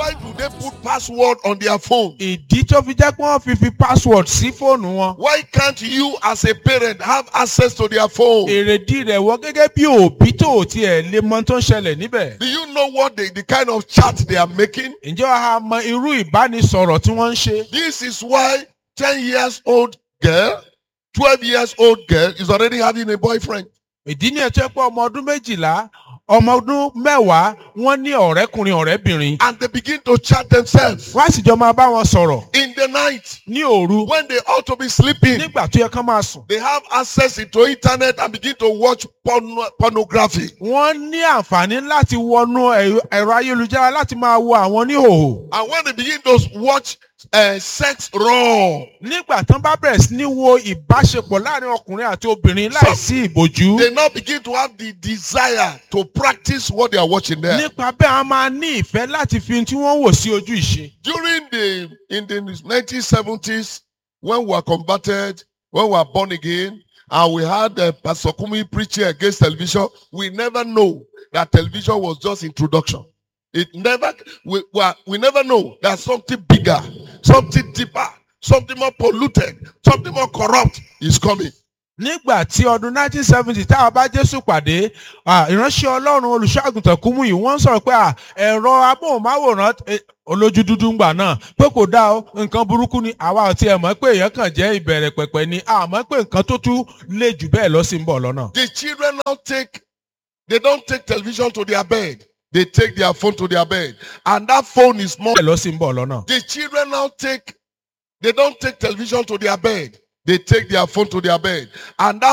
Why do they put password on their phone? ìdí tó fi jẹ́ pé wọ́n fi fi password sí fóònù wọn. Why can't you as a parent have access to their phone? èrèdí rẹ̀ wọ́n gẹ́gẹ́ bí òbí tó ò tiẹ̀ lè mọ tó ń ṣẹlẹ̀ níbẹ̀. Do you know what they, the kind of chat they are making? ǹjẹ́ wàá mọ irú ìbánisọ̀rọ̀ tí wọ́n ń ṣe? This is why 10 years old girl, 12 years old girl is already having a boyfriend. ìdí ni ẹ̀tọ́ pé ọmọ ọdún méjìlá ọmọ ọdún mẹ́wàá wọ́n ní ọ̀rẹ́kùnrin ọ̀rẹ́bìnrin. And they begin to chat themselves wọ́n á sì jọ máa bá wọn sọ̀rọ̀ in the night ní òru when they ought to be sleeping. nígbà tó yẹ kán máa sùn. They have access into internet and begin to watch porno- pornography. wọ́n ní àǹfààní láti wọnú ẹ̀rọ- ẹ̀rọ ayélujára láti máa wo àwọn níhòòhò. And when they begin to watch uh, sex raw, nígbà tán bá bẹ̀rẹ̀ sí ní wo ìbáṣepọ̀ láàrin ọkùnrin àti obìnrin láìsí ìbòjú. they now begin to have the desire to practice what they are watching there. nípa bẹ́ẹ̀ a máa ní ìfẹ́ láti fi ohun tí wọ́n wò sí ojú ìṣe. During the in the 1970s, when we were converted, when we were born again, and we had uh, Pastor Kumi preaching against television, we never know that television was just introduction. It never we, we, are- we never know that something bigger, something deeper, something more polluted, something more corrupt is coming. nígbà tí ọdún 1970 táwa bá jésù pàdé à, ìránṣẹ́ ọlọ́run olùṣọ́àgùntàn kúmú yìí wọ́n ń sọ̀rọ̀ pé à, ẹ̀rọ amóhùnmáwòrán eh, olójú dúdú ń gbà náà pé kò dáa o nǹkan burúkú ni àwa ò tiẹ̀ mọ̀ pé èèyàn kàn jẹ́ ìbẹ̀rẹ̀ pẹ̀pẹ̀ ni àmọ́ pé nǹkan tó tún lé jù bẹ́ẹ̀ lọ sí ń bọ̀ lọ́nà. The children now take, they don't take television to their bed. They take their phone to their bed. And that phone is more bẹ́ẹ̀ lọ sí ń bọ̀ lọ́nà. The children now take, they don't take television to their bed. They take their phone to their bed. And that